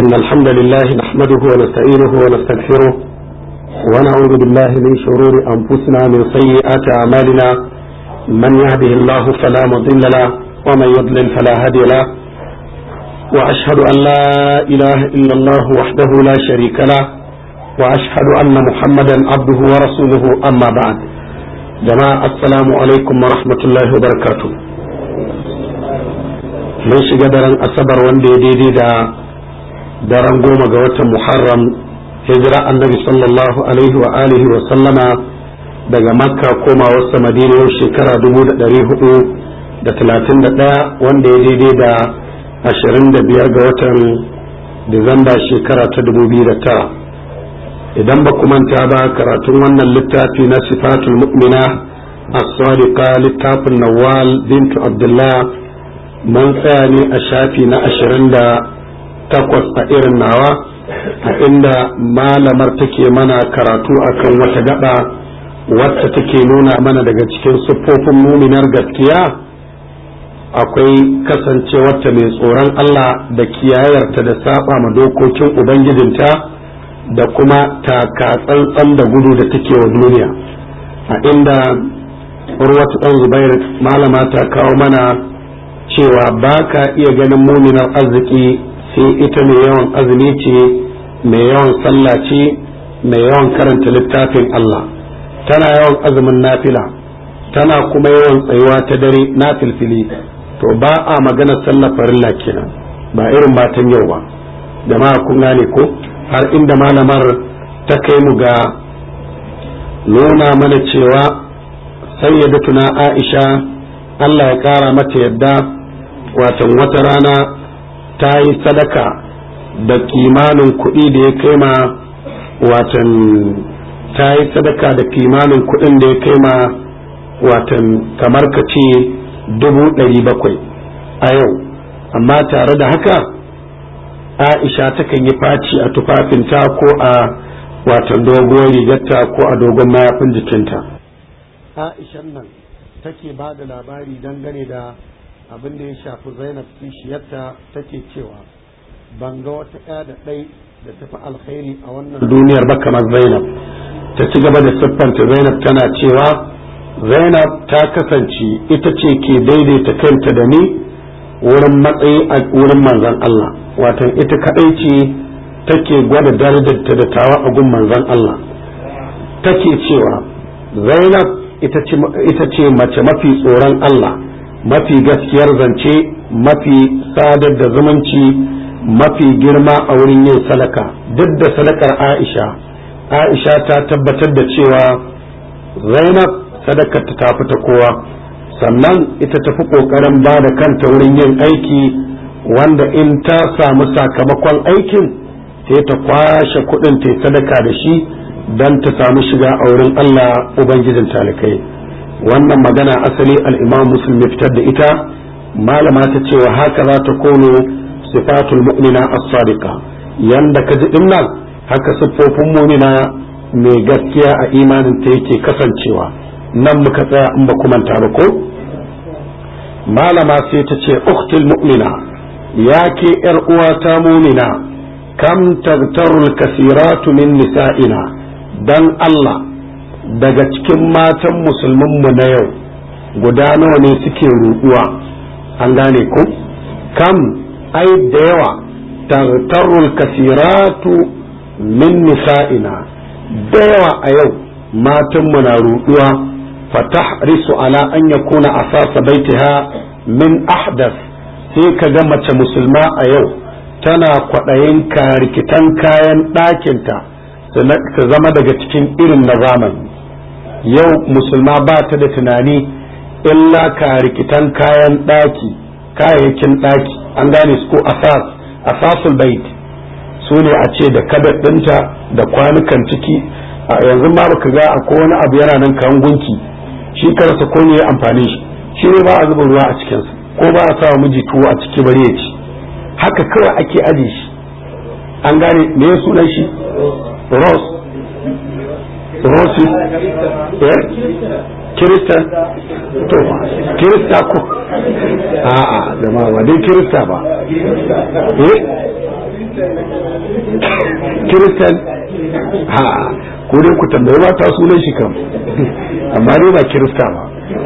إن الحمد لله نحمده ونستعينه ونستغفره ونعوذ بالله من شرور أنفسنا من سيئات أعمالنا من يهده الله فلا مضل له ومن يضلل فلا هادي له وأشهد أن لا إله إلا الله وحده لا شريك له وأشهد أن محمدا عبده ورسوله أما بعد جماعة السلام عليكم ورحمة الله وبركاته mun shiga daren asabar wanda ya daidai da daren goma ga watan muharram hijira annabi sallallahu alaihi wa alihi wa sallama daga makka koma wasu madina yau shekara dubu da ɗari hudu da talatin da ɗaya wanda ya daidai da ashirin da biyar ga watan disamba shekara ta dubu biyu da tara idan ba ku manta ba karatun wannan littafi na sifatul mu'mina as-sadiqa littafin nawal bintu abdullah mun tsaya ne a shafi na ashirin da takwas a irin nawa a inda malamar take mana karatu akan wata gaba wacce take nuna mana daga cikin siffofin muminar gaskiya akwai kasancewarta mai tsoron Allah da kiyayarta da saba ma dokokin ubangijinta da kuma taka tsantsan da gudu da take wa duniya a inda urwatu ɗan zubair malama ta kawo mana cewa ba ka iya ganin muminar arziki sai ita mai yawan azumi ce mai yawan sallah ce mai yawan karanta littafin Allah tana yawan azumin nafila tana kuma yawan tsayuwa ta dare na filfili to ba a magana sallah farilla kenan ba irin matan yau ba jama'a kun gane ko har inda malamar ta kai mu ga nuna mana cewa sayyidatuna Aisha Allah ya kara mata yadda watan wata rana ta yi sadaka da kimanin kuɗi da ya kai ma watan ta yi sadaka da kimanin kuɗin da ya kai ma watan kamar ka ce dubu ɗari bakwai a yau amma tare da haka aisha takan yi faci a tufafinta ko a watan doguwar rigarta ko a dogon mayafin jikinta aishan nan take ba da labari dangane da abin da ya shafi zainab kishiyarta take cewa ban ga wata ɗaya da ɗai da tafi alkhairi a wannan duniyar ba kamar zainab ta ci gaba da siffanta zainab tana cewa zainab ta kasance ita ce ke daidaita kanta da ni wurin matsayi a wurin manzon Allah watan ita kaɗai ce take gwada darajarta da tawa a gun manzon Allah take cewa zainab ita ce mace mafi tsoron Allah mafi gaskiyar zance mafi sadar da zumunci mafi girma a wurin yin sadaka duk da sadakar aisha aisha ta tabbatar da cewa zainab sadakar ta tafi ta kowa sannan ita tafi kokarin ba da kanta wurin yin aiki wanda in ta samu sakamakon aikin sai ta kwashe kudin ta sadaka da shi don ta samu shiga a wurin allah ubangijin talikai wannan magana asali al'imam muslim ya fitar da ita malama ta cewa haka za ta kono sifatul mu'mina as-sadiqa yanda ka ji dinnan haka siffofin mu'mina mai gaskiya a imanin ta yake kasancewa nan muka tsaya in ba manta ba ko malama sai ta ce uktul mu'mina ya ke yar uwata mu'mina kam tagtarul kasiratu min nisa'ina dan Allah daga cikin matan musulmanmu na yau guda nawa ne suke ruɗuwa an gane ku kam ai da yawa tartarul kasiratu min nisa'ina da yawa a yau matanmu na ruɗuwa fatahrisu ala an yakuna asasa baitiha min ahdas sai ka ga mace musulma a yau tana kwaɗayin rikitan kayan ɗakinta ta zama daga cikin irin na zamani yau musulma ba ta da tunani illa ka rikitan kayan ɗaki kayayyakin ɗaki an gane su ko asas asasul bait su ne a ce da kabet ɗinta da kwanukan ciki a yanzu ma baka ga akwai wani abu yana nan kan gunki shi karasa ko ne ya amfani shi shi ne ba a zuba ruwa a cikinsa ko ba a sawa miji tuwo a ciki bari ya ci haka kawai ake aje shi an gane me ya sunan shi rose rosi eh kirista to kirista ko a'a da ma ba dai kirista ba eh kiristan ha ko dai ku tambayi mata sunan shi kam amma dai ba kirista ba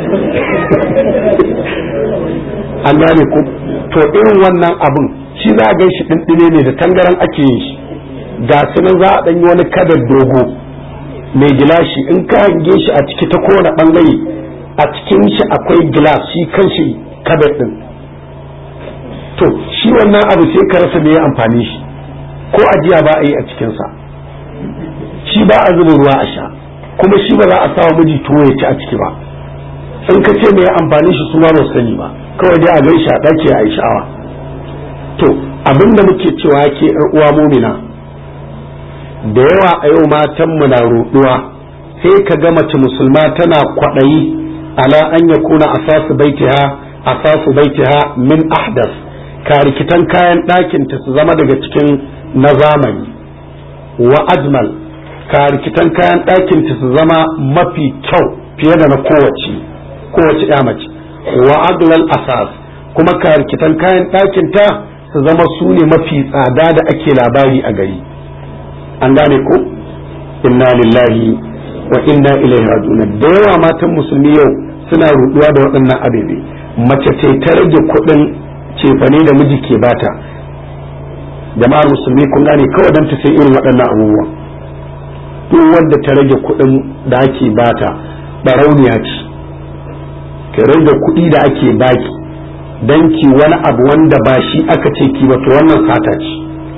an gane ku to irin wannan abin shi za a gan shi ɗinɗine ne da tangaran ake yin shi ga sunan za a ɗanyi wani kadar dogo mai gilashi in ka hange shi a ciki ta kowane ɓangare a cikin shi akwai gilas shi kan shi kadar ɗin to shi wannan abu sai ka rasa me ya amfani shi ko ajiya ba a yi a cikinsa shi ba a zuba ruwa a sha kuma shi ba za a sawa miji tuwo ya ci a ciki ba in ka ce me ya amfani shi su ma ba sani ba kawai dai a gan shi a ɗaki a yi sha'awa to abinda muke cewa ke uwa mumina da yawa a yau matan mu na ruɗuwa sai ka ga mace musulma tana kwaɗayi ala an ya kuna asasu baitiha asasu baitiha min ahdas ka rikitan kayan ɗakinta su zama daga cikin na zamani wa ajmal ka rikitan kayan ɗakinta su zama mafi kyau fiye da na kowace kowace ya mace wa aglal asas kuma ka rikitan kayan ɗakinta su zama su ne mafi tsada da ake labari a gari an gane ko inna lillahi wa inna ilaihi raji'un da yawa matan musulmi yau suna ruduwa da waɗannan abebe mace ce ta rage kuɗin cefane da miji ke bata jama'ar musulmi kun gane kawai don ta sai irin waɗannan abubuwa duk wanda ta rage kuɗin da ake bata barauniya ce ka rage kuɗi da ake baki don ki wani abu wanda ba shi aka ce ki ba to wannan sata ce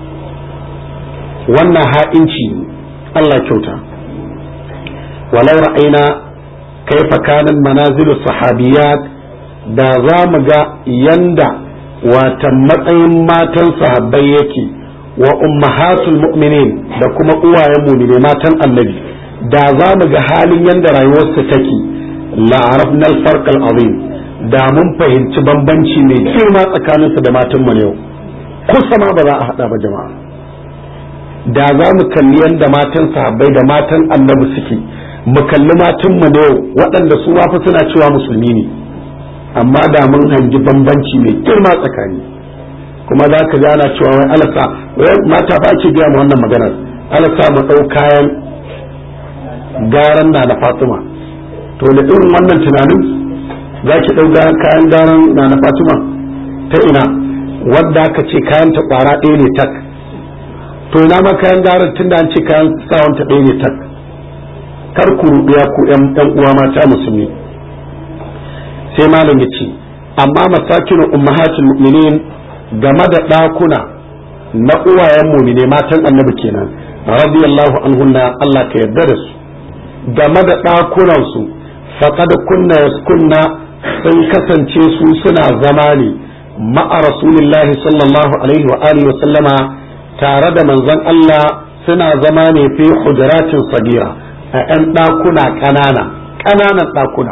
wannan ha'inci Allah kyauta walau ra'aina kaifa kanan manazilu sahabiyat da za mu ga yanda watan matsayin matan sahabbai yake wa ummahatul mu'minin da kuma uwayen mu'mine matan annabi da za mu ga halin yanda rayuwarsu take la'arafna al-farq al-azim da mun fahimci bambanci mai girma tsakaninsu da matan mu yau kusa ma ba za a hada ba jama'a da za mu kalli yanda matan sahabbai da matan annabi suke mu kalli matan mu yau waɗanda su ma fa suna cewa musulmi ne amma da mun hangi bambanci mai girma tsakani kuma za ka ji ana cewa wai alasa wai mata ba ke gaya mu wannan maganar alasa mu ɗau kayan garan na da fatima to da irin wannan tunanin za ki ɗau kayan garan na na fatima ta ina wadda aka ce kayan ta ƙwara ɗaya ne tak to ina ma kayan garan tun da an ce kayan sawan ta ɗaya ne tak kar ku ruɗuya ku ƴan uwa mata musulmi sai malam ya ce amma masakinu ummahatul mu'minin game da ɗakuna na uwayen mumine matan annabi kenan radiyallahu anhunna Allah ka yarda da su game da ɗakunan su faqad kunna yaskunna sun kasance su suna zama ne ma'a rasulillahi sallallahu alaihi wa alihi wa sallama tare da manzon Allah suna zama ne fi hujaratin sagira a 'yan ɗakuna ƙanana ƙananan ɗakuna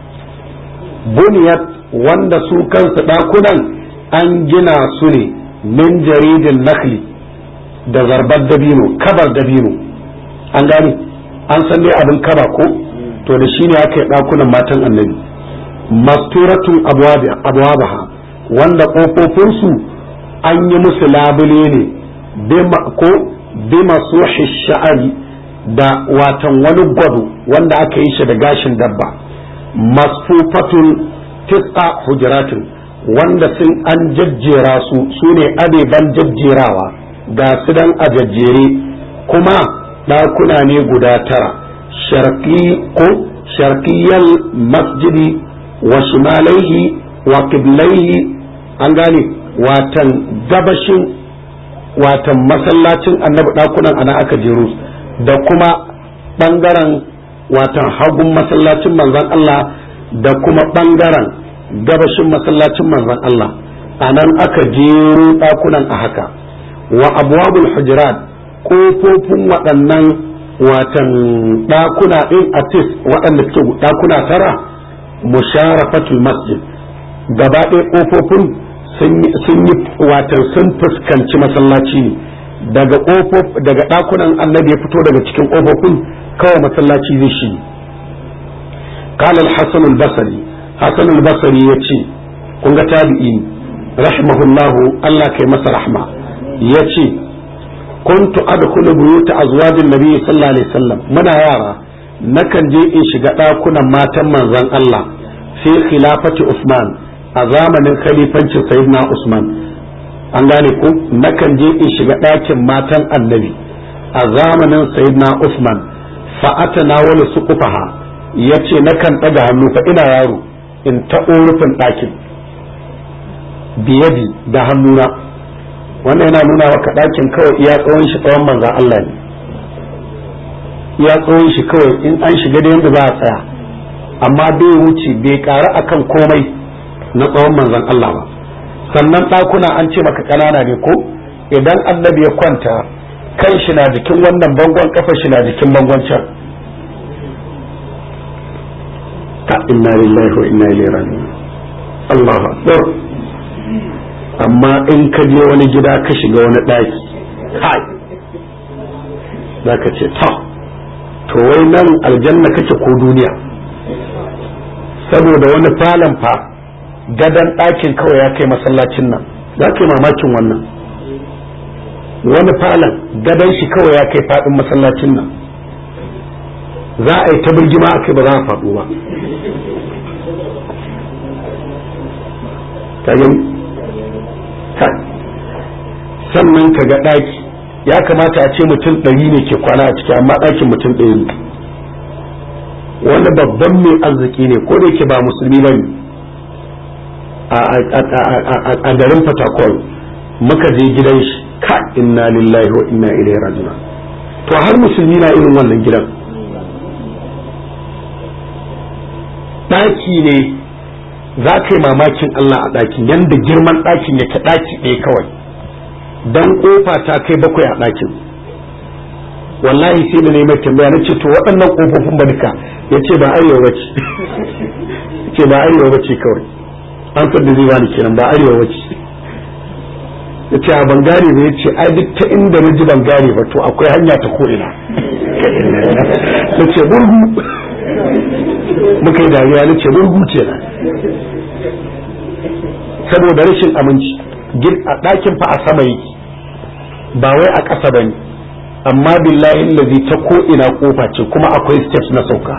buniyat wanda su kansu ɗakunan an gina su ne min jaridin nakli da zarbar dabino kabar dabino an gani an san dai abin kaba ko to da shi ne aka yi ɗakunan matan annabi masturatun abuwabaha wanda ƙofofinsu an yi musu labule ne ko bima suhi sha'ari da watan wani gwado wanda aka yi shi da gashin dabba masfufatun tis'a hujratin wanda sun an jajjera su su ne abeban jajjerawa ga su dan a jajjere kuma ɗakuna ne guda tara sharqi ko sharqiyal masjidi wa shimalaihi wa qiblaihi an gane watan gabashin watan masallacin annabi ɗakunan ana aka jeru da kuma ɓangaren watan hagun masallacin manzon Allah da kuma ɓangaren gabashin masallacin manzon Allah a nan aka jero ɗakunan a haka wa abwabul hujurat ƙofofin waɗannan watan ɗakuna ɗin atis waɗanda suke ɗakuna tara musharafatul masjid gaba ɗaya ƙofofin sun yi watan sun fuskanci masallaci ne daga daga ɗakunan annabi ya fito daga cikin ƙofofin kawai masallaci zai shi قال الحسن البصري حسن البصري يتي kun ga tabi'i rahimahullahu Allah kai masa rahma ya ce kuntu adkhulu buyuta azwajin nabi sallallahu alaihi wasallam muna yara nakan je in shiga ɗakunan matan manzon Allah fi khilafati Usman a zamanin khalifancin sayyidina Usman an gane ku nakan je in shiga ɗakin matan annabi a zamanin sayyidina Usman fa atana wala suqufaha yace nakan ɗaga hannu fa ina yaro in taɓo rufin ɗakin biyadi da hannuna wannan yana nuna maka ɗakin kawai iya tsawon shi tsawon manzan Allah ne iya tsawon shi kawai in an shiga da yadda za a tsaya amma bai wuce bai ƙara akan komai na tsawon manzan Allah ba sannan ɗakuna an ce maka ƙanana ne ko idan annabi ya kwanta kan shi na jikin wannan bangon kafa shi na jikin bangon can ta inna lillahi wa inna ilaihi raji'un Allahu akbar amma in ka je wani gida ka shiga wani ɗaki kai za ka ce ta to wai nan aljanna kake ko duniya saboda wani falon fa gadon ɗakin kawai ya kai masallacin nan za ka yi mamakin wannan wani falon gadon shi kawai ya kai faɗin masallacin nan za a yi ta birgima a kai ba za a faɗo ba sannan ka ga ɗaki ya kamata a ce mutum ɗari ne ke kwana a ciki amma ɗakin mutum ɗaya ne wani babban mai arziki ne ko da yake ba musulmi ba ne a garin fatakol muka je gidan shi ka inna lillahi wa inna ilaihi raji'un to har musulmi na irin wannan gidan ɗaki ne za ka yi mamakin Allah a ɗakin yadda girman ɗakin yake ɗaki ɗaya kawai don ƙofa ta kai bakwai a ɗakin wallahi sai da neman tambaya na ce to waɗannan ƙofofin ba duka ya ce ba arewa ba ce ce ba arewa ba ce kawai an san da zai bani kenan ba arewa ba ce ya ce a bangare ba ya ce ai duk ta inda na ji bangare ba to akwai hanya ta ko'ina na ce burgu muka yi dariya na ce burgu ce na saboda rashin aminci a ɗakin fa a sama yake ba wai a ƙasa ba ne amma billahi lazi ta ko ina kofa ce kuma akwai steps na sauka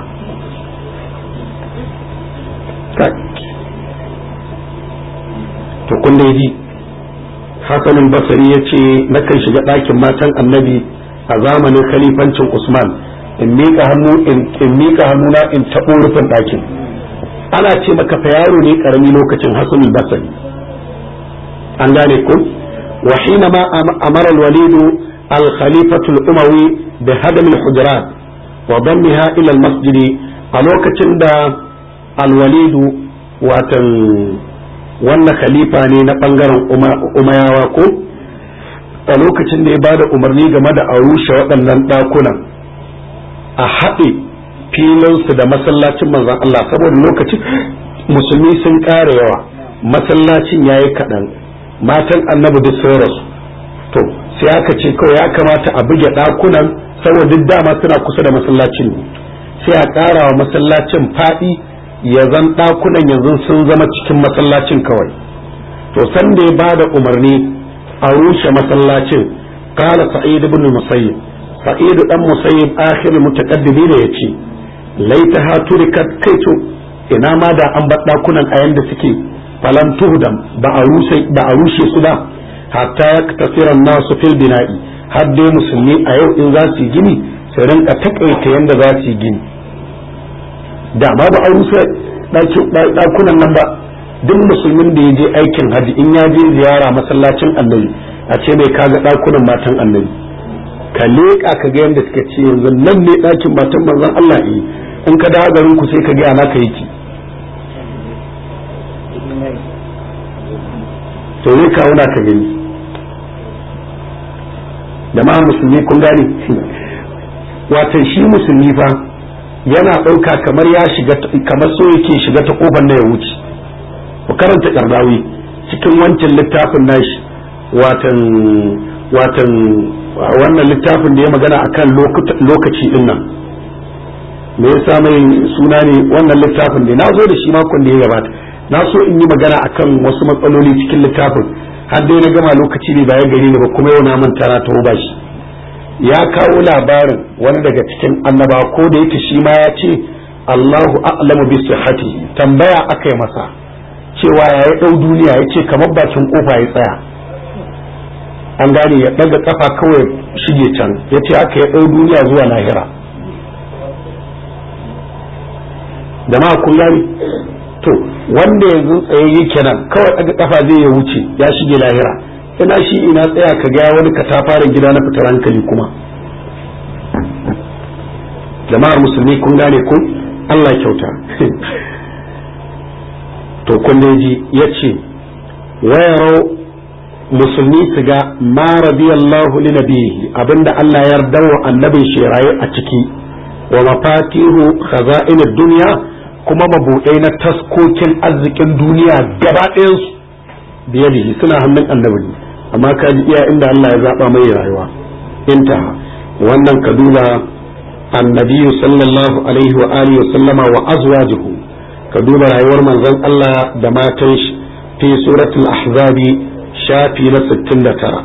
to kun da ji hasanin basari ya ce nakan shiga ɗakin matan annabi a zamanin khalifancin usman in miƙa hannu in miƙa hannuna in taɓo rufin ɗakin ana ce maka fa yaro ne ƙarami lokacin hasanin basari an gane ku wa hina ma amara al-walidu al-khalifatu al-umawi bi hadam al-hujurat wa dammiha ila al-masjid a lokacin da al-walidu watan wannan khalifa ne na bangaren umayawa ko a lokacin da ya bada umarni game da a rushe waɗannan ɗakunan a haɗe filinsu da masallacin manzon Allah saboda lokacin musulmi sun ƙara yawa masallacin ya yi kaɗan matan annabi duk sun rasu to sai aka ce kawai ya kamata a buge ɗakunan saboda duk dama suna kusa da masallacin ne sai a ƙara wa masallacin faɗi ya zan ɗakunan yanzu sun zama cikin masallacin kawai to san da ya bada umarni a rushe masallacin kala sa'id ibn musayyib sa'id dan musayyib akhir mutaqaddimi ne yace laita ha turikat kaito ina ma da an bar ɗakunan a yanda suke falam tuhdam ba a rushe ba a rushe su ba hatta yaktasiran nasu fil bina'i har dai musulmi a yau in za su yi gini su rinka takaita yanda za su yi gini da ma ba a rusa ɗakunan nan ba duk musulmin da ya je aikin haji in ya je ziyara masallacin annabi a ce mai kaga ɗakunan matan annabi ka leƙa ka ga yadda suka ce yanzu nan ne ɗakin matan manzon Allah ne in ka dawo garin ku sai ka ga ana ka yake to ne ka wuna ka gani jama'a musulmi kun gane watan shi musulmi fa yana ɗauka kamar ya shiga kamar so yake shiga ta kofar na ya wuce ku karanta kardawi cikin wancan littafin nashi watan watan wannan littafin da ya magana akan lokaci din nan me yasa mai suna ne wannan littafin da na zo da shi makon da ya gabata na so in yi magana akan wasu matsaloli cikin littafin har dai na gama lokaci ne bayan gari ne ba kuma yau na manta na taho ba shi ya kawo labarin wani daga cikin annaba ko da yake shi ma ya ce Allahu a'lamu bi sihhati tambaya aka yi masa cewa ya yi dau duniya ya ce kamar bakin kofa ya tsaya an gane ya daga kafa kawai shige can ya ce aka ya dau duniya zuwa lahira jama'a kun gani to wanda yanzu tsayayye kenan kawai daga kafa zai ya wuce ya shige lahira ina shi ina tsaya ka ga wani katafaren gida na fitar hankali kuma jama'ar musulmi kun gane ku Allah kyauta to kun ji ya ce wayarau musulmi su ga ma radiyallahu li nabihi abinda Allah ya yarda wa annabin shiraye a ciki wa mafatihu khaza'in dunya kuma mabuɗai na taskokin arzikin duniya gaba ɗayansu biyadihi suna hannun annabi ne amma ka ji iya inda Allah ya zaɓa mai rayuwa intaha wannan ka duba annabi sallallahu alaihi wa alihi wa sallama wa azwajuhu ka duba rayuwar manzon Allah da matan shi fi suratul ahzabi shafi na 69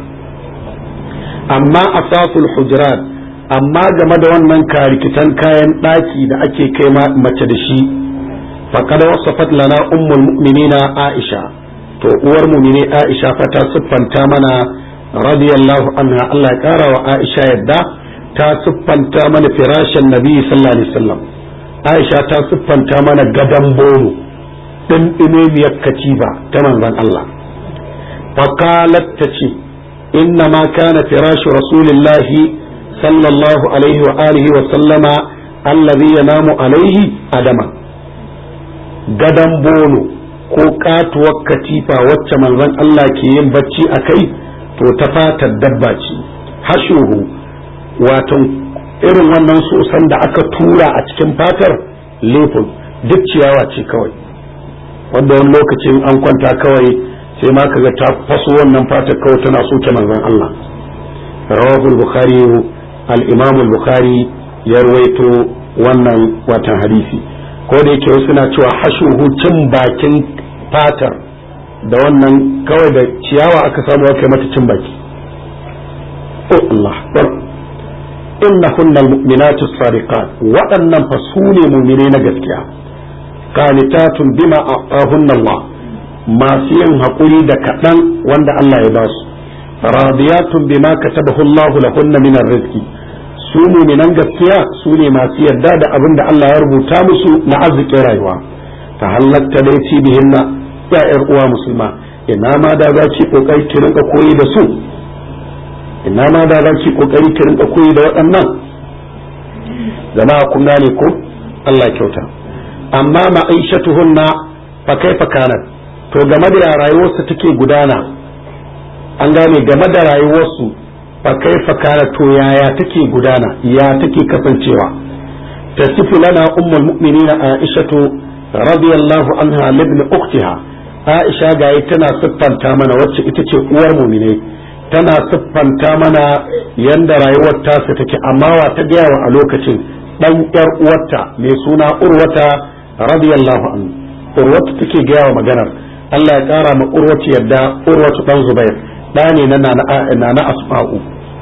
amma asasul hujurat amma game da wannan karikitan kayan ɗaki da ake kai mace da shi faqad wasafat lana ummul mu'minina aisha to uwar mu'mini aisha fa ta siffanta mana radiyallahu anha Allah ya kara wa aisha yadda ta siffanta mana firashin nabi sallallahu alaihi wasallam aisha ta siffanta mana gadan boro din dimemiyar katiba ta manzon Allah faqalat ta ce inna ma kana firashu rasulillahi sallallahu alaihi wa alihi wa sallama allazi yanamu alaihi adama gadan bolo ko katuwar katifa wacce manzon Allah ke yin bacci a kai to ta fatar dabba ce hashuhu wato irin wannan sosan da aka tura a cikin fatar lefin duk ciyawa ce kawai wanda wani lokacin an kwanta kawai sai ma kaga ta faso wannan fatar kawai tana soke manzon Allah rawahul bukhari al-imam al-bukhari ya rawaito wannan watan hadisi ko da yake wasu na cewa hashuhu cin bakin fatar da wannan kawai da ciyawa aka samu aka mata cin baki oh Allah innahunna almu'minatu sadiqat waɗannan fa su ne mu'mine na gaskiya qanitatun bima a'ahunna Allah masu yin haƙuri da kaɗan wanda Allah ya ba su radiyatun bima katabahu Allah lahunna min rizqi su mu'minan gaskiya su ne masu yarda da abin da Allah ya rubuta musu na arzikin rayuwa ta halatta dai ci bihinna ya ƴar uwa musulma ina ma da za ki kokari ki rinka koyi da su ina ma da za ki kokari ki rinka koyi da waɗannan jama'a kun gane ko Allah kyauta amma ma'aishatuhunna fa kaifa kanat to game da rayuwarsu take gudana an gane game da rayuwarsu fa kaifa kanat to yaya take gudana ya take kasancewa tasifu lana ummul mu'minina aishatu radiyallahu anha libni ukhtiha aisha gayi tana siffanta mana wacce ita ce uwar mu'minai tana siffanta mana yanda rayuwar tasa take amma wa ta gaya wa a lokacin dan yar uwarta mai suna urwata radiyallahu anhu urwata take gaya wa maganar Allah ya kara ma urwata yadda urwatu dan zubair da ne na na na asma'u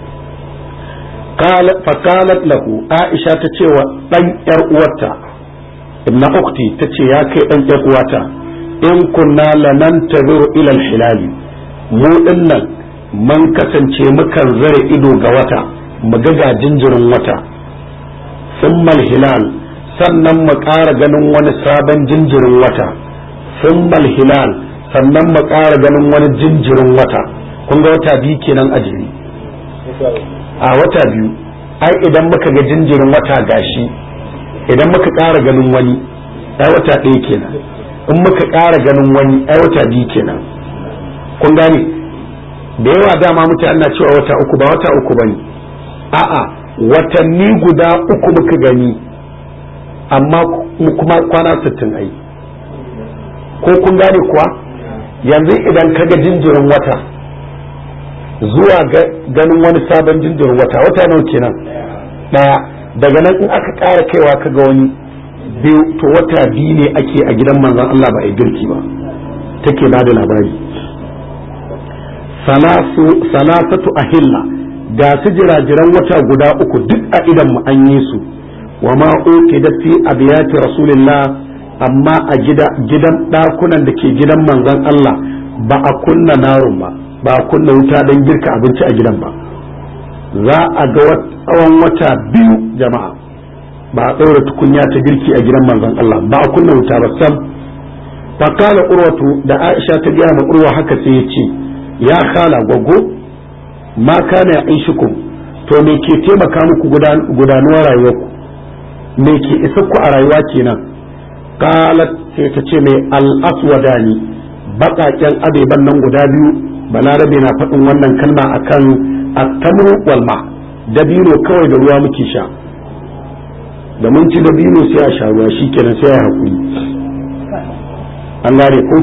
fakalat lahu aisha ta ce wa dan yar uwarta ibna ukti ta ce ya kai dan yar uwata in kunna lanantaziru ila al-hilali mu dinnan man kasance mukan zare ido ga wata mu ga jinjirin wata summal hilal sannan mu ƙara ganin wani sabon jinjirin wata summal hilal sannan mu ƙara ganin wani jinjirin wata kun ga wata biyu kenan a jiri a wata biyu ai idan muka ga jinjirin wata gashi idan muka ƙara ganin wani ai wata ɗaya kenan in muka ƙara ganin wani ai wata biyu kenan kun gane da yawa dama mutane na cewa wata uku ba wata uku bane a'a watanni guda uku muka gani amma kuma kwana sittin ai ko kun gane kuwa yanzu idan ka ga jinjirin wata zuwa ganin wani sabon jinjirin wata wata nawa kenan daya daga nan in aka ƙara kaiwa ka ga wani biyu to wata biyu ne ake a gidan manzon Allah ba a girki ba take ba da labari salasatu ahilla ga su jirajiran wata guda uku duk a idan mu an yi su wa ma da fi abiyati rasulillah amma a gidan ɗakunan da ke gidan manzon Allah ba a kunna narun ba ba a kunna wuta don girka abinci a gidan ba za a ga tsawon wata biyu jama'a ba a ɗaura tukunya ta girki a gidan manzon Allah ba a kunna wuta ba sam fakala urwatu da aisha ta gaya ma urwa haka sai ya ce ya khala gwaggo ma kana ya ishukum to me ke taimaka muku gudanuwar rayuwarku me ke isa ku a rayuwa kenan qalat sai ta ce mai al-aswadani baƙaƙen abeban nan guda biyu balarabe na faɗin wannan kalma akan at-tamru wal ma dabino kawai da ruwa muke sha da mun ci dabino sai a sha ruwa shikenan sai ya hakuri an gane ko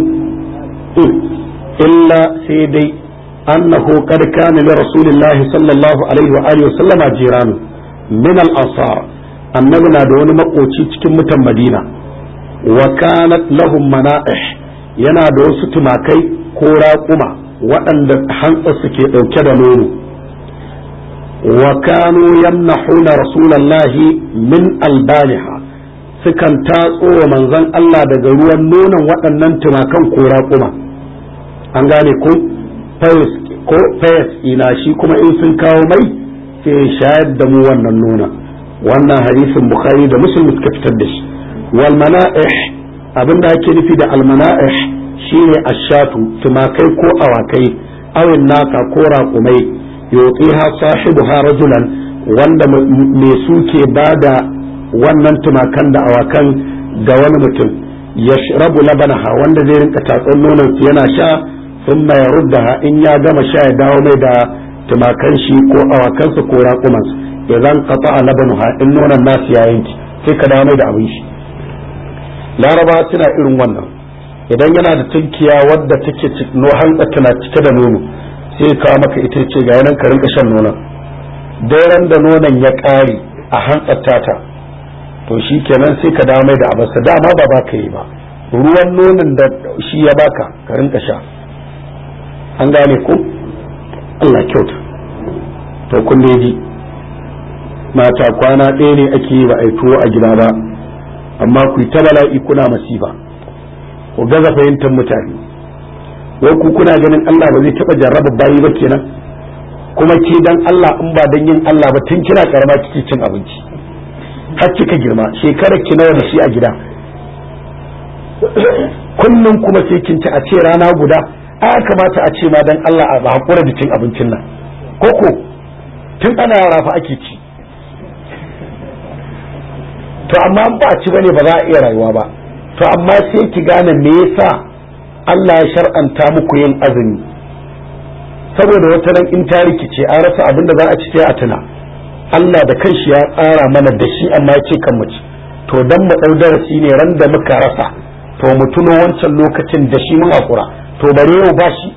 illa sai dai annahu qad kana li rasulillahi sallallahu alaihi wa alihi wa sallama jiranu min al-ansar annabi na da wani makoci cikin mutan madina wa kanat lahum mana'ih yana da wasu tumakai ko raƙuma waɗanda hantsa suke ɗauke da nono wa kanu yamnahuna rasulallahi min albaniha sukan tatso wa manzon Allah daga ruwan nonon waɗannan tumakan ko raƙuma an gane ko ko fayas ina shi kuma in sun kawo mai sai shayar da mu wannan nonon wannan hadisin bukhari da muslim suka fitar da shi wal mana'ih abinda ake nufi da al mana'ih shine ashatu tumakai ko awakai awin naka ko raƙumai yutiha sahibuha rajulan wanda mai su ke bada wannan tumakan da awakan ga wani mutum yashrabu labanaha wanda zai rinka tatsan nonon yana sha thumma yaruddaha in ya gama sha ya dawo mai da tumakan shi ko awakansa ko raƙumansa idan qata'a labanuha in nonon nasu ya yanki sai ka dawo mai da abin shi laraba tana irin wannan idan yana da tunkiya wadda take no hantsa tana cike da nono sai kawo maka ita ce ga yanan ka rinka shan nonon daren da nonon ya ƙare a hantsar ta to shi kenan sai ka dawo mai da abarsa dama ba baka yi ba ruwan nonon da shi ya baka ka rinka sha an gane ku Allah kyauta to kun ji mata kwana ɗaya ne ake yi ba a tuwo a gida ba amma ku ta bala'i kuna masifa ku gaza fahimtar mutane wai ku kuna ganin Allah ba zai taɓa jarraba bayi ba kenan kuma ke dan Allah in ba dan yin Allah ba tun kina karama kike cin abinci har kika girma shekarar ki nawa da shi a gida kullum kuma sai kin ci a ce rana guda a kamata a ce ma dan Allah a hakura da cin abincin nan koko tun ana yara fa ake ci to amma ba a ci bane ba za a iya rayuwa ba to amma sai ki gane me yasa Allah ya shar'anta muku yin azumi saboda wata ran in ta rikice an rasa abin da za a ci sai a tuna Allah da kanshi ya tsara mana da shi amma ya ce kan mu ci to dan mu dau darasi ne ran da muka rasa to mu tuno wancan lokacin da shi mun hakura to bare yau ba shi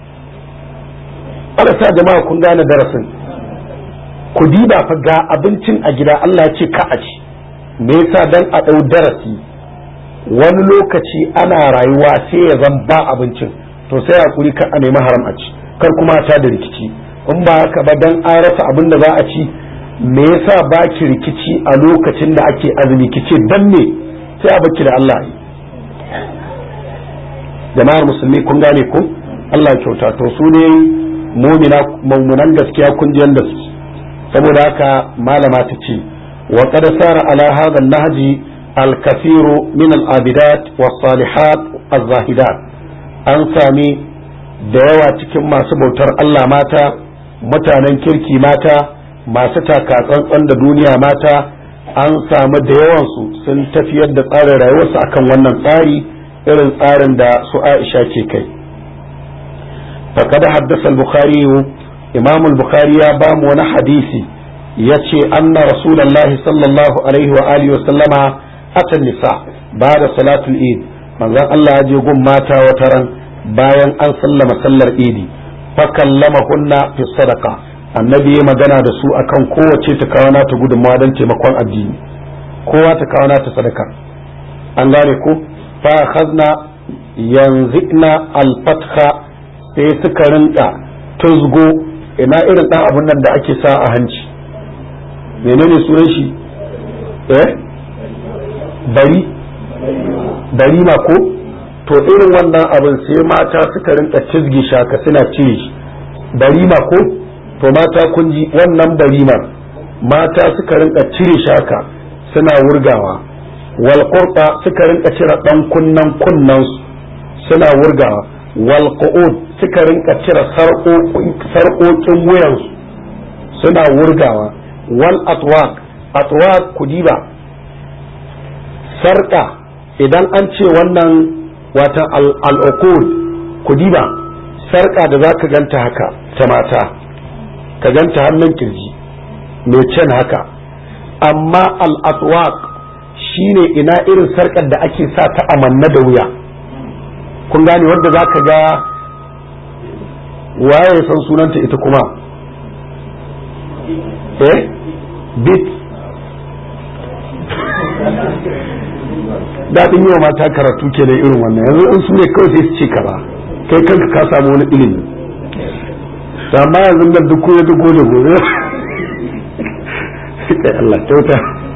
sa jama'a kun gane darasin ku diba fa ga abincin a gida Allah ya ce ka a ci me yasa dan a dau darasi wani lokaci ana rayuwa sai ya zan ba abincin to sai hakuri kan a nemi haram a ci kar kuma ta da rikici in ba haka ba dan an rasa abin da za a ci me yasa ba ki rikici a lokacin da ake azumi kice dan me sai a baki da Allah yi jama'ar musulmi kun gane ko Allah kyauta to su ne mumina mummunan gaskiya kun ji yanda su saboda haka malama ta ce wa qad sara ala hadha an-nahji al-kathiru min al-abidat was-salihat az-zahidat an sami da yawa cikin masu bautar Allah mata mutanen kirki mata masu takatsantsan da duniya mata an samu da yawansu sun tafiyar da tsarin rayuwarsu akan wannan tsari irin tsarin da su Aisha ke kai faqad haddasa al-bukhari imam al-bukhari ya ba mu wani hadisi yace anna rasulullahi sallallahu alaihi wa alihi wa sallama atan nisa ba'da salatul eid manzon Allah ya je gun mata wata ran bayan an sallama sallar idi fakallama hunna fi sadaka annabi ya magana da su akan kowace ta kawo nata gudunmawa don taimakon addini kowa ta kawo nata sadaka an gane ko fa khazna yanzikna al-fatha sai suka rinka tuzgo ina irin ɗan abun nan da ake sa a hanci menene sunan shi eh bari bari ma ko to irin wannan abin sai mata suka rinka cizgi shaka suna cire shi bari ma ko to mata kun ji wannan bari ma mata suka rinka cire shaka suna wurgawa wal suka rinka cire dan kunnan kunnan suna wurgawa wal suka rinka cire sarƙoƙin wuyansu suna wurgawa wal atwaq atwaq kudiba sarƙa idan an ce wannan watan al'uqud kudiba sarƙa da za ka ganta haka ta mata ka ganta hannun kirji mai can haka amma al'atwaq shine ina irin sarƙar da ake sa ta amanna da wuya kun gane wanda za ka ga waye ya san sunanta ita kuma eh bit daɗin yi wa mata karatu ke da irin wannan yanzu in su ne kawai sai su ce kaza kai kanka ka samu wani ilimi amma yanzu da duk ya duk da gobe kai Allah kyauta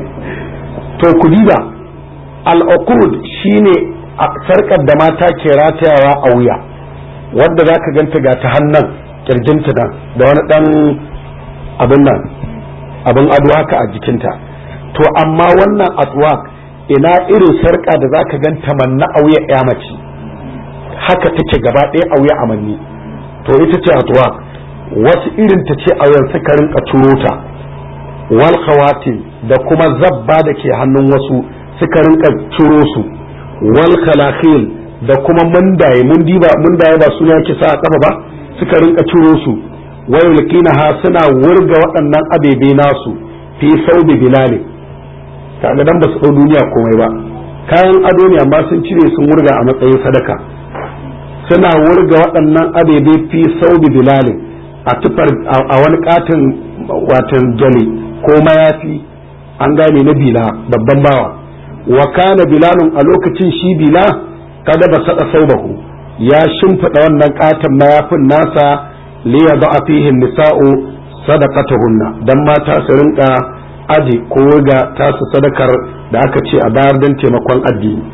to ku diba al-uqud shine sarkar da mata ke ratayawa a wuya wadda za ka ganta ga ta hannun kirjinta nan da wani dan abin nan abin ado haka a jikinta to amma wannan atwaq ina irin sarka da za ka ganta manna a wuya ya mace haka take gaba ɗaya a wuya amanni to ita ce atwaq wasu irin ta ce a wuyan suka rinka turo ta wal khawatim da kuma zabba da ke hannun wasu suka rinka ciro su wal khalakhil da kuma mundaye mundiba mundaye ba suna yake sa a kafa ba suka rinka ciro su wayulkina ha suna wurga waɗannan abebe nasu fi saubi bilali kaga dan ba su duniya komai ba kayan ado ne amma sun cire sun wurga a matsayin sadaka suna wurga waɗannan abebe fi saubi bilali a tufar a wani katin watan jale ko mayafi an gane na bila babban bawa wa kana bilalun a lokacin shi bila kada ba sada saubahu ya shimfiɗa wannan katon mayafin nasa liya ba a fihin nisa'u sadaqatuhunna dan mata su rinka aji ko ga tasu sadakar da aka ce a bayar don taimakon addini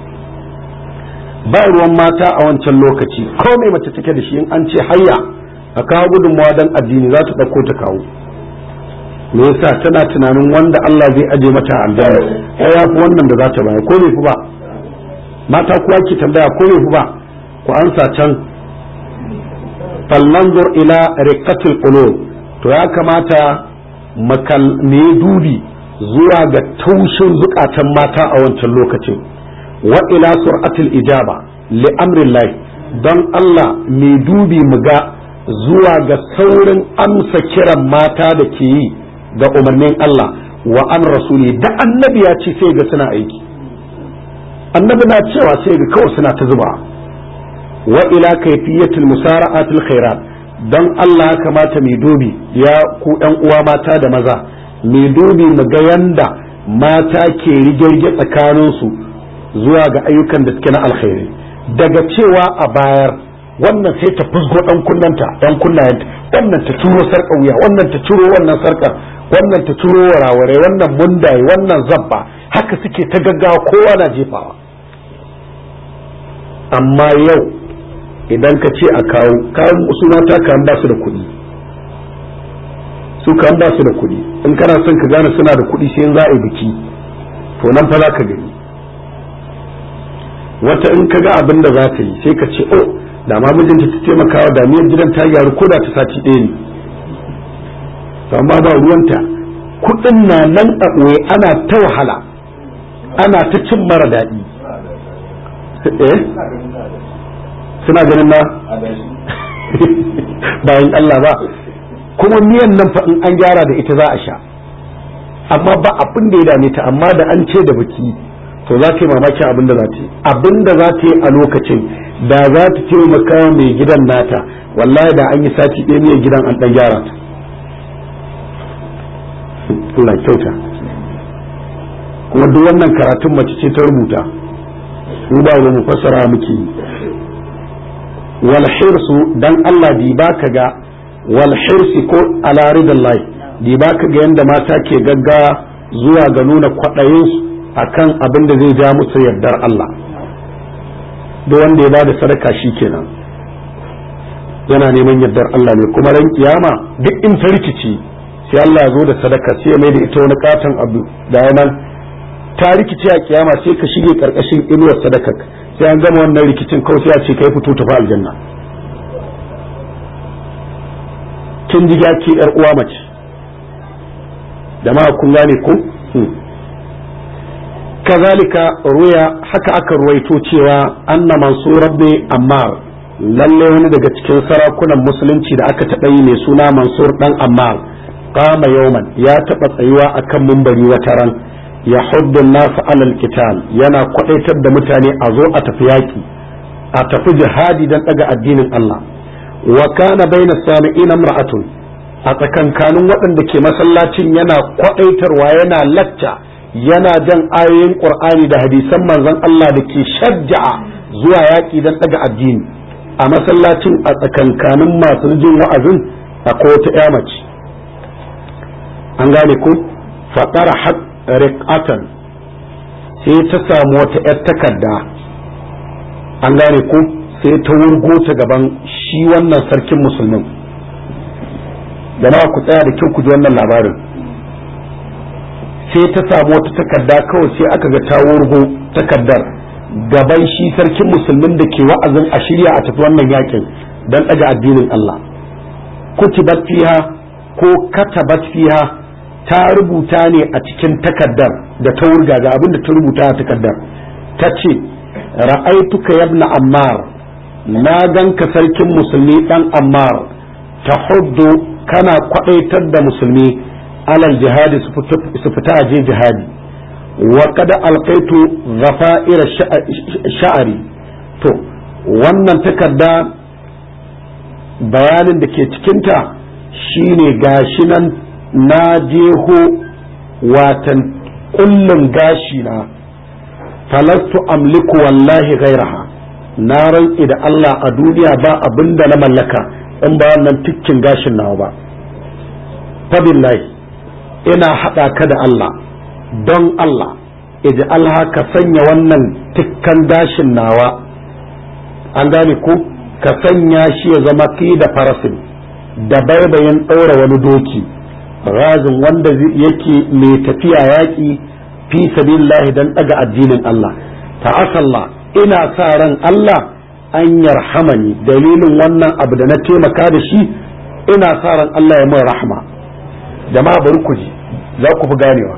ba ruwan mata a wancan lokaci ko mai mace take da shi in an ce hayya a kawo gudunmawa don addini za ta ɗauko ta kawo me yasa tana tunanin wanda Allah zai aje mata aljanna ya yafi wannan da za ta bayar ko bai fi ba mata kuwa ke tambaya ko bai fi ba ku ansa can fallanzur ila riqatil qulub to ya kamata makal me dubi zuwa ga taushin zukatan mata a wancan lokacin wa ila sur'atil ijaba li amrillah don Allah me dubi mu ga zuwa ga saurin amsa kiran mata da ke yi ga umarnin Allah wa an rasuli da annabi ya ce sai ga suna aiki annabi na cewa sai ga kawai suna ta zuba wa ila kayfiyatil musara'atil khairat dan Allah ya kamata mai dubi ya ku ɗan uwa mata da maza mai dubi mu ga yanda mata ke rigirge tsakanin su zuwa ga ayyukan da suke na alkhairi daga cewa a bayar wannan sai ta fusgo dan kunnanta dan kunnayenta wannan ta turo sarka wuya wannan ta turo wannan sarka wannan ta turo waraware wannan mundaye wannan zabba haka suke ta gaggawa kowa na jefawa amma yau idan ka ce a kawo kayan su mata kan ba su da kuɗi su kan ba su da kuɗi in kana son ka gane suna da kuɗi sai za a yi biki to nan fa za ka gani wata in ka ga abin da za ta yi sai ka ce oh da ma mijinta ta taimakawa da miyar gidan ta gyaru ko da ta sati ɗaya ne amma ba ruwanta kuɗin na nan a ɓoye ana ta wahala ana ta cin mara daɗi eh suna ganin na bayan Allah ba kuma miyan nan fa in an gyara da ita za a sha amma ba abin da ya dame ta amma da an ce da baki to za ta yi mamakin abin da za ta yi abin da za ta yi a lokacin da za ta taimaka mai gidan nata wallahi da an yi sati ɗaya mai gidan an ɗan gyara ta Allah kyauta kuma duk wannan karatun mace ce ta rubuta mu ba mu fassara muke yi wal hirsu dan Allah bi baka ga wal hirsi ko ala ridallahi di ba ka ga yanda mata ke gaggawa zuwa ga nuna kwaɗayinsu akan abin da zai ja musu yardar Allah da wanda ya bada sadaka shi kenan yana neman yardar Allah ne kuma ran kiyama duk in ta rikici sai Allah ya zo da sadaka sai ya mai da ita wani katon abu da yanan ta rikici a kiyama sai ka shige karkashin inuwar sadaka sai an gama wannan rikicin kawai sai a ce kai fito tafi aljanna kin ji ki yar uwa mace jama'a kun gane ko kazalika ruya haka aka ruwaito cewa anna mansur ibn ammar lalle wani daga cikin sarakunan musulunci da aka taɓa yi mai suna mansur dan ammar qama yawman ya taɓa tsayuwa akan mumbari wata ran ya huddu nasu alal qital yana kwadaitar da mutane a zo a tafi yaki a tafi jihadi dan daga addinin Allah wa kana baina sami'ina imra'atun a tsakankanin waɗanda ke masallacin yana kwadaitarwa yana lacca yana jan ayoyin qur'ani da hadisan manzon Allah da ke shajja'a zuwa yaki dan daga addini a masallacin a tsakankanin masu jin wa'azin akwai wata ƴa mace an gane ko faɗara riqatan sai ta samu wata 'yar takarda an gane ko sai ta wurgo ta gaban shi wannan sarkin musulmin jama'a ku tsaya da kyau ku ji wannan labarin sai ta samu wata takarda kawai sai aka ga ta wurgo takardar gaban shi sarkin musulmin da ke wa'azin a shirya a tafi wannan yakin don ɗaga addinin Allah kutibat fiha ko katabat fiha ta rubuta ne a cikin takardar da ta wurga ga abin da ta rubuta a takardar ta ce ra'aituka yabna ammar na ganka sarkin musulmi dan ammar ta hudu kana kwadaitar da musulmi alal jihadi su fita a je jihadi wa kada alkaitu zafa'ira sha'ari to wannan takarda bayanin da ke cikinta shine gashi nan na jeho watan kullum gashi na falastu amliku wallahi gairaha na rantsi da Allah a duniya ba abin da na mallaka in ba wannan tikkin gashin nawa ba fabillahi ina haɗa ka da Allah don Allah iji Allah ka sanya wannan tikkan gashin nawa an gane ko ka sanya shi ya zama ki da farasin da baibayin ɗaura wani doki razin wanda yake mai tafiya yaƙi fi sabilillahi dan ɗaga addinin Allah ta'asalla ina sa ran Allah an yarhamani dalilin wannan abu da na taimaka da shi ina sa ran Allah ya min rahma jama'a bari ku ji za ku fi ganewa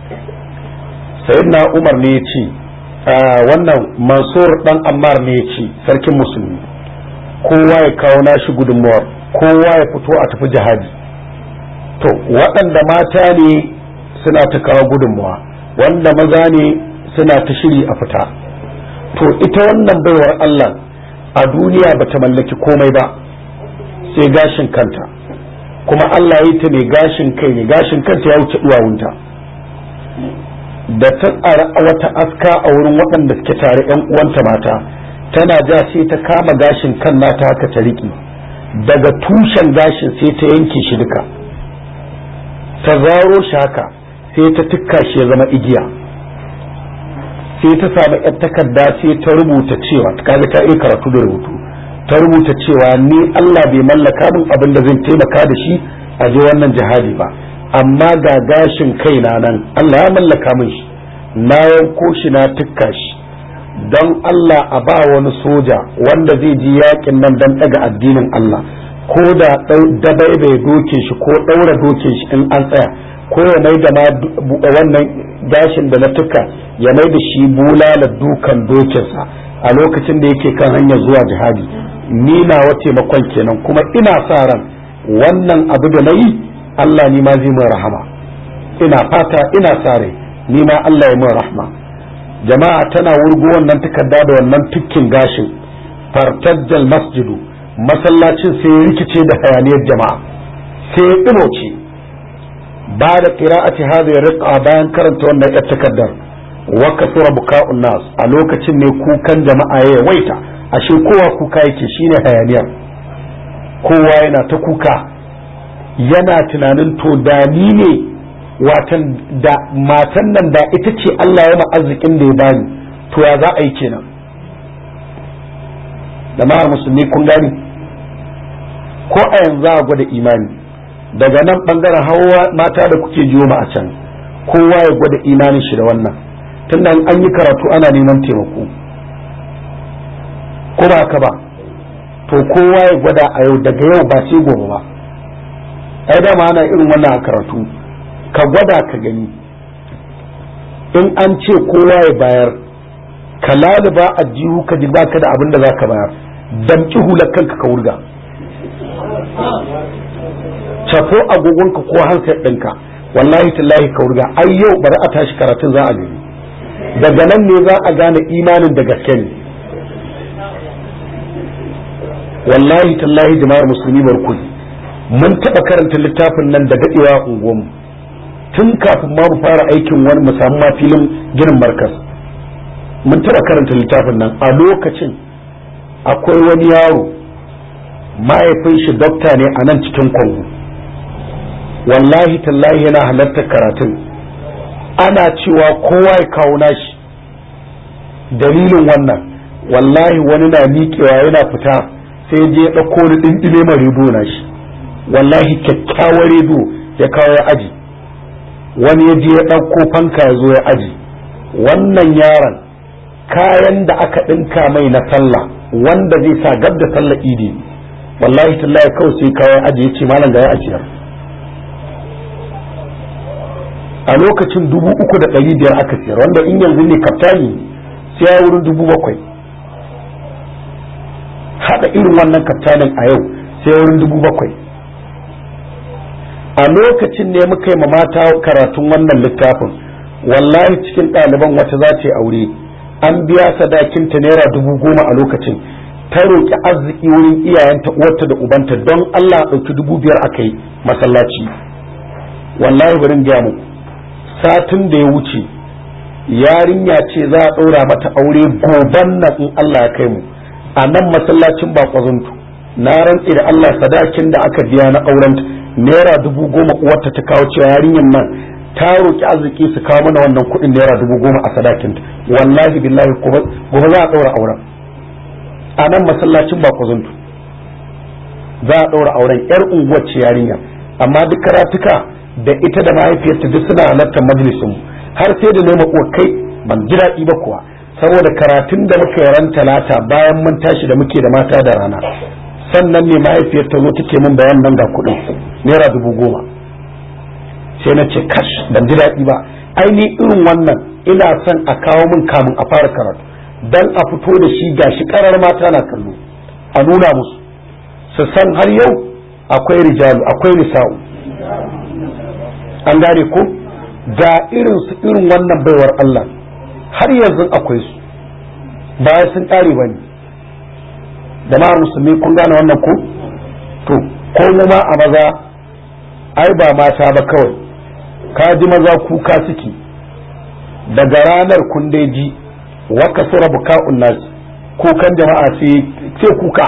sayyidina Umar ne ya ce wannan Mansur dan Ammar ne ya ce sarkin musulmi kowa ya kawo nashi gudunmuwar kowa ya fito a tafi jihadi to waɗanda mata ne suna ta kawo gudunmuwa wanda maza ne suna ta shiri a fita to ita wannan baiwar Allah a duniya bata mallaki komai ba sai gashin kanta kuma Allah ya ta ne gashin kai ne gashin kanta ya wuce duwawunta da ta tsara wata aska a wurin waɗanda suke tare yan uwanta mata tana ja sai ta kama gashin kan nata haka ta riƙe daga tushen gashin sai ta yanke shi duka ta zaro shi haka sai ta tukka shi ya zama igiya sai ta samu yar takarda sai ta rubuta cewa kaga ta iya karatu da rubutu ta rubuta cewa ni Allah bai mallaka min abin da zan taimaka da shi a je wannan jihadi ba amma ga gashin kaina nan Allah ya mallaka min shi na yanko shi na tukka shi don Allah a ba wani soja wanda zai ji yakin nan don daga addinin Allah ko da dabai bai doke shi ko ɗaura doke shi in an tsaya ko ya mai da wannan gashin da na tuka ya mai da shi bulala dukan dokinsa a lokacin da yake kan hanyar zuwa jihadi ni na wace makon kenan kuma ina sa ran wannan abu da na yi Allah ni ma zai min rahama ina fata ina sa rai ni ma Allah ya min rahama jama'a tana wurgo wannan takarda da wannan tukkin gashin fartajjal masjidu masallacin sai ya rikice da hayaniyar jama'a sai ya ɗimoce ba da qira'ati hadhihi riqa bayan karanta wannan yar takardar wa kasura buka'un nas a lokacin ne kukan jama'a ya waita ashe kowa kuka yake shine hayaniyar kowa yana ta kuka yana tunanin to da ni ne watan da matan nan da ita ce Allah ya arzikin da ya bani to ya za a yi kenan da ma musulmi kun gani ko a yanzu a gwada imani daga nan bangaren hawa mata da kuke jiyo ma a can kowa ya gwada imanin shi da wannan tunda an yi karatu ana neman taimako ko ba ka ba to kowa ya gwada a yau daga yau ba sai gobe ba ai dama ana irin wannan a karatu ka gwada ka gani in an ce kowa ya bayar ka laluba a jihu ka ji baka da abin da za ka bayar damki hular kanka ka wurga cafo agogonka ko hansar ɗinka wallahi tallahi ka wurga ai yau bari a tashi karatun za a gani daga nan ne za a gane imanin da gaske ne wallahi tallahi jama'ar musulmi barkuni mun taɓa karanta littafin nan da daɗewa a unguwanmu tun kafin ma mu fara aikin wani mu samu ma filin ginin markas mun taɓa karanta littafin nan a lokacin akwai wani yaro mahaifin shi dokta ne a nan cikin kwango wallahi tallahi yana halartar karatun ana cewa kowa ya kawo nashi dalilin wannan wallahi wani na miƙewa yana fita sai je ya ɗauko ni ɗinɗime ma rediyo na shi wallahi kyakkyawar rediyo ya kawo ya aji wani ya je ya ɗauko fanka ya zo ya aji wannan yaron kayan da aka ɗinka mai na sallah wanda zai sa gab da sallah idi wallahi tallahi kawai sai kawo ya aji ya ce malam ga ya ajiyar a lokacin dubu uku da ɗari biyar aka siyar wanda in yanzu ne kaftani sai ya wurin dubu bakwai haɗa irin wannan kaftanin a yau sai wurin dubu bakwai a lokacin ne muka yi ma mata karatun wannan littafin wallahi cikin ɗaliban wata za ta yi aure an biya sadakinta naira dubu goma a lokacin ta roƙi arziki wurin iyayenta uwarta da ubanta don Allah ɗauki dubu biyar aka yi masallaci wallahi bari gaya muku satin da ya wuce yarinya ce za a ɗaura mata aure goban nan in Allah ya kai mu a nan masallacin bakwazuntu na rantse da Allah sadakin da aka biya na aurenta naira dubu goma uwarta ta kawo cewa yarinyar nan ta roki arziki su kawo mana wannan kuɗin naira dubu goma a sadakinta wallahi billahi gobe za a ɗaura auren a nan masallacin bakwazuntu za a ɗaura auren yar unguwar ce yarinya amma duk karatuka da ita da mahaifiyarta duk suna halartar majalisin har sai da nema uwa kai ban ji daɗi ba kuwa saboda karatun da muka yi ran talata bayan mun tashi da muke da mata da rana sannan ne mahaifiyar ta zo take min bayan nan ga kuɗin naira dubu goma sai na ce kash ban ji daɗi ba aini irin wannan ina son a kawo min kamun a fara karatu dan a fito da shi gashi karar mata na kallo a nuna musu su san har yau akwai rijalu akwai nisa'u an gane ko ga irin su irin wannan baiwar Allah har yanzu akwai su baya sun ƙare ba ne da ma musulmi kun gane wannan ko to ko ma a maza ai ba mata ba kawai ka ji maza kuka suke daga ranar kun dai ji wa kasura buka'un nas kukan jama'a sai kuka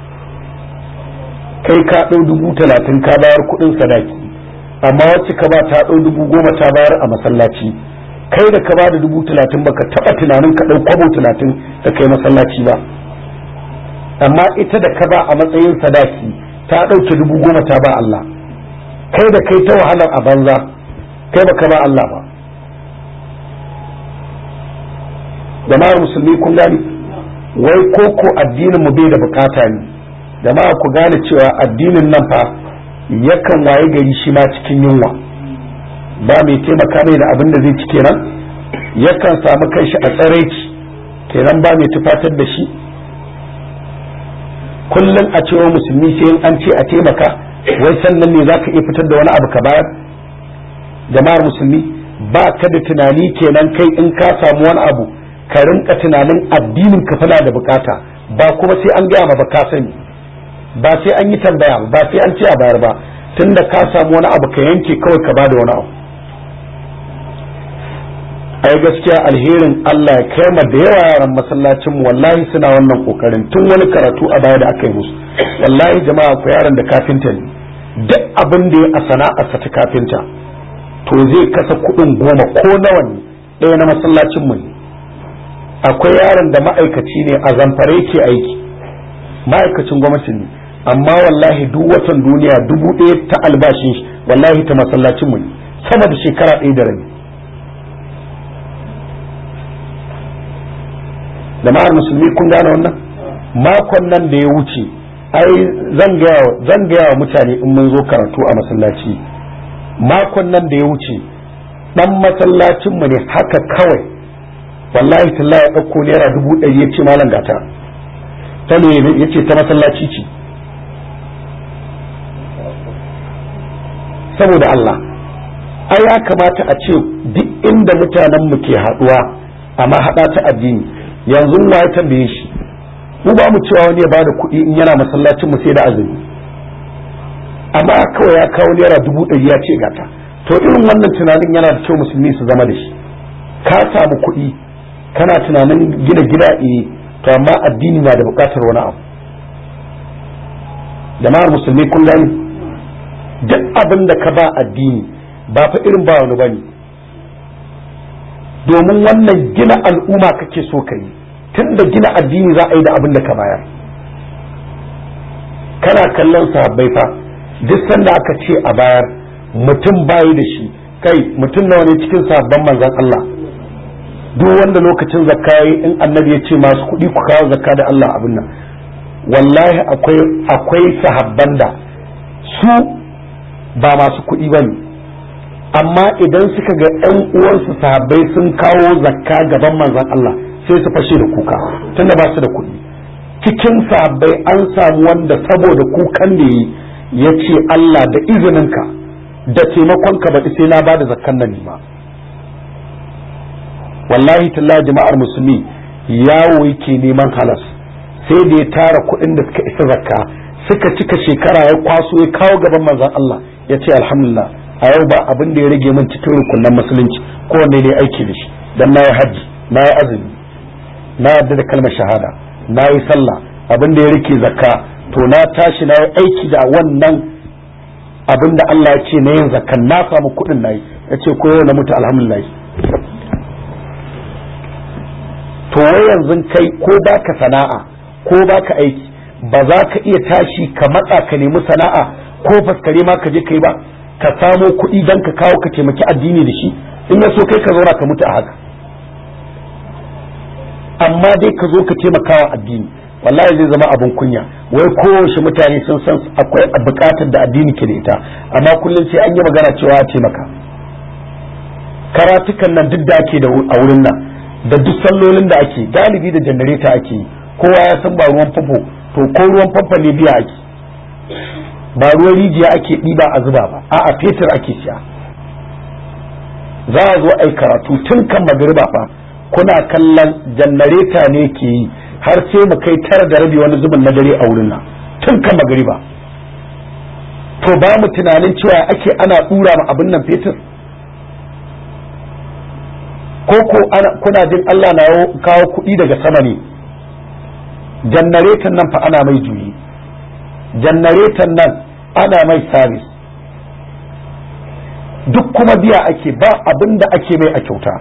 kai ka ɗau dubu talatin ka bayar kuɗin sadaki amma wacce ka ba ta ɗau dubu goma ta bayar a masallaci kai da ka ba da dubu talatin baka taɓa tunanin ka ɗau kwabo talatin da kai masallaci ba amma ita da ka ba a matsayin sadaki ta ɗauke dubu goma ta ba Allah kai da kai ta wahalar a banza kai baka ba Allah ba jama'ar musulmi kun gani wai koko addinin mu bai da bukata ne jama'a ku gane cewa addinin nan fa yakan waye gari shi ma cikin yunwa ba mai taimaka mai da abin da zai ci kenan yakan samu kanshi a tsaraici kenan ba mai tufatar da shi kullum a cewa musulmi sai an ce a taimaka wai sannan ne za ka iya fitar da wani abu ka bayar jama'ar musulmi ba ka da tunani kenan kai in ka samu wani abu ka rinka tunanin addinin ka fana da bukata ba kuma sai an gaya ma ba ka sani ba sai an yi tambaya ba sai an ce a bayar ba tunda ka samu wani abu ka yanke kawai ka bada wani abu ai gaskiya alherin Allah ya kai da yawa yaran masallacin mu wallahi suna wannan kokarin tun wani karatu a baya da aka yi musu wallahi jama'a ku yaran da kafinta ne duk abin da ya a sana'arsa ta kafinta to zai kasa kuɗin goma ko nawa ne ɗaya na masallacin mu ne akwai yaron da ma'aikaci ne a zamfare ke aiki ma'aikacin gwamnati ne amma wallahi duk watan duniya dubu ɗaya ta albashin shi wallahi ta masallacin mu ne sama da shekara ɗaya da rabi jama'ar musulmi kun gane wannan makon nan da ya wuce ai zan gaya wa mutane in mun zo karatu a masallaci makon nan da ya wuce dan masallacin mu ne haka kawai wallahi talla ya ɗauko naira dubu ɗari ya ce malam gata ta ne ya ce ta masallaci ce saboda Allah ai ya kamata a ce duk inda mutanen mu ke haɗuwa amma haɗa ta addini yanzu wa ya tambaye shi mu ba mu cewa wani ya bada kuɗi in yana masallacin mu sai da azumi amma kawai ya kawo naira dubu ɗari ya ce gata to irin wannan tunanin yana da kyau musulmi su zama da shi ka samu kuɗi kana tunanin gina gida eh to amma addini na da buƙatar wani abu jama'ar musulmi kun gani duk abin da ka ba addini ba fa irin ba wani bane domin wannan gina al'umma kake so ka yi tun da gina addini za a yi da abin da ka bayar kana kallon sahabbai fa duk sanda aka ce a bayar mutum bayi da shi kai mutum nawa ne cikin sahabban manzon Allah duk wanda lokacin zakka yi in annabi ya ce masu kuɗi ku kawo zakka da Allah abin nan wallahi akwai akwai sahabban da su ba masu kuɗi ba ne amma idan suka ga 'yan uwansu sahabbai sun kawo zakka gaban manzon Allah sai su fashe da kuka tunda ba su da kuɗi cikin sahabbai an samu wanda saboda kukan da yi ya ce Allah da izininka da taimakonka baɗi sai na bada zakkan nan ma wallahi talla jama'ar musulmi yawo yake neman halas sai da ya tara kuɗin da suka isa zakka suka cika shekara ya kwaso ya kawo gaban manzon Allah ya ce alhamdulillah a yau ba abin da ya rage min cikin rukunan musulunci kowanne ne aiki da shi dan na yi hajji na yi azumi na yarda da kalmar shahada na yi sallah abin da ya rike zakka to na tashi na yi aiki da wannan abin da Allah ya ce na yin zakkan na samu kuɗin na yi ya ce ko yau na mutu alhamdulillah to wai yanzu kai ko baka sana'a ko baka aiki ba za ka iya tashi ka matsa ka nemi sana'a ko faskare ma ka je kai ba ka samo kuɗi don ka kawo ka taimaki addini da shi in ya so kai ka zauna ka mutu a haka amma dai ka zo ka taimaka wa addini wallahi zai zama abin kunya wai kowace mutane sun san akwai bukatar da addini ke da ita amma kullum sai an yi magana cewa a taimaka karatukan nan duk da ake da a wurin nan da duk sallolin da ake galibi da janareta ake kowa ya san ba ruwan famfo to ko ruwan famfo ne biya ake ba ruwan rijiya ake ɗiba a zuba ba a'a fetur ake siya za a zo ai karatu tun kan magariba fa kuna kallon janareta ne ke yi har sai mu kai tara da rabi wani zubin na dare a wurin nan tun kan magariba to ba mu tunanin cewa ake ana dura ma abin nan fetur ko ko kuna jin Allah na kawo kuɗi daga sama ne jannaretan nan fa ana mai juyi jannaretan nan ana mai sabis duk kuma biya ake ba abin da ake mai a kyauta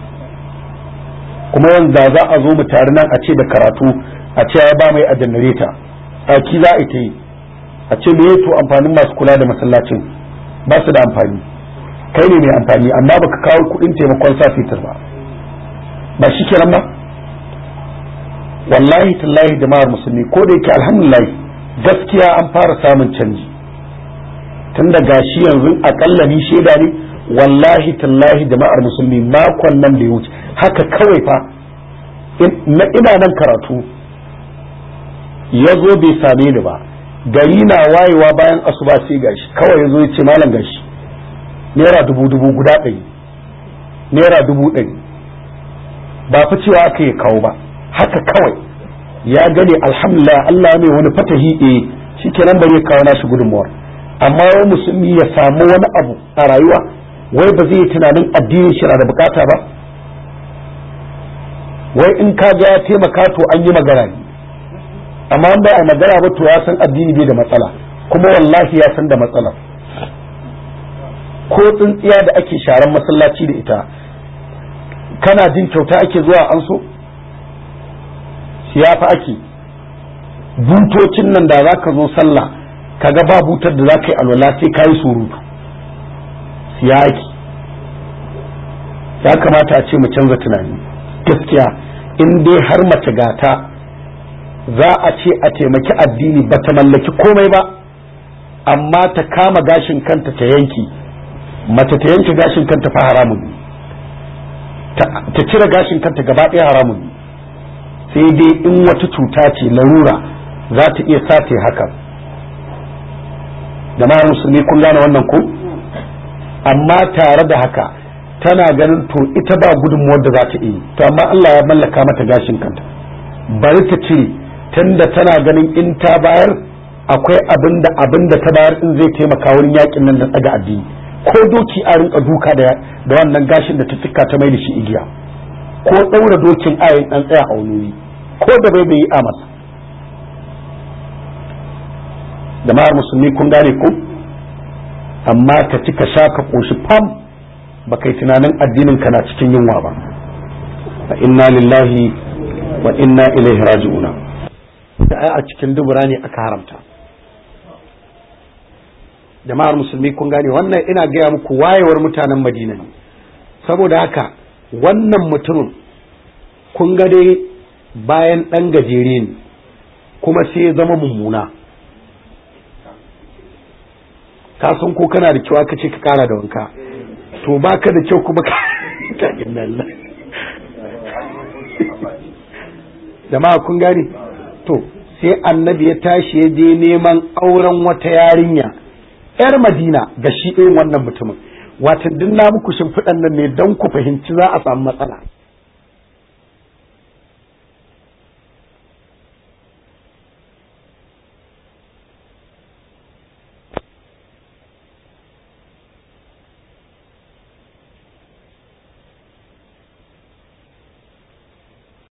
kuma yanzu za a zo mu tare nan a ce da karatu a ce ya ba mai a janareta a ki za a yi a ce me to amfanin masu kula da masallacin ba su da amfani kai ne mai amfani amma baka kawo kudin taimakon sa fitar ba ba shi kenan ba wallahi tallahi jama'ar musulmi ko da yake alhamdulillah gaskiya an fara samun canji tun da gashi yanzu akalla ni shaida ne wallahi tallahi jama'ar musulmi makon nan da ya wuce haka kawai fa na ina nan karatu ya zo bai same ni ba gari na wayewa bayan asuba sai gashi kawai ya zo ya ce malam gashi naira dubu dubu guda ɗari naira dubu ɗari ba fi cewa aka yi kawo ba haka kawai ya gane alhamdulillah Allah mai wani fatahi eh shikenan bari ya kawo nashi gudunmuwar amma wai musulmi ya samu wani abu a rayuwa wai ba zai yi tunanin addinin shi na da bukata ba wai in ka ga ya taimaka to an yi magana ne amma an bai a magana ba to ya san addini bai da matsala kuma wallahi ya san da matsalar ko tsintsiya da ake sharan masallaci da ita kana jin kyauta ake zuwa an so siyafa ake butocin nan da za ka zo sallah kaga ba butar da za ka yi alwala sai ka yi surutu siya ake ya kamata a ce mu canza tunani gaskiya in dai har mace gata za a ce a taimaki addini ba ta mallaki komai ba amma ta kama gashin kanta ta yanki mace ta yanke gashin kanta fa haramun ne ta cire gashin kanta gaba ɗaya haramun ne sai dai in wata cuta ce larura za ta iya sace hakan da musulmi kun gane wannan ko amma tare da haka tana ganin to ita ba gudunmuwar da za ta iya to amma Allah ya mallaka mata gashin kanta bari ta cire tunda tana ganin in ta bayar akwai abin da abin da ta bayar in zai taimaka wurin yakin nan da tsaga addini ko doki a rinka duka da da wannan gashin da ta tsika ta mai da shi igiya ko daura dokin ayin dan tsaya a wani ko da bai bai a masa jama'ar musulmi kun gane ko amma ka ci ka sha ka koshi fam ba kai tunanin addinin ka na cikin yunwa ba fa inna lillahi wa inna ilaihi raji'una da a cikin dubura ne aka haramta jama'ar musulmi kun gane wannan ina gaya muku wayewar mutanen madina ne saboda haka wannan mutumin kun ga dai bayan ɗan gajere ne kuma sai ya zama mummuna ka san ko kana da kyau aka ce ka kara da wanka to baka da kyau kuma ka jama'a kun gane to sai annabi ya tashi ya je neman auren wata yarinya yar madina ga shi irin wannan mutumin watan duk na muku shimfiɗan nan ne don ku fahimci za a samu matsala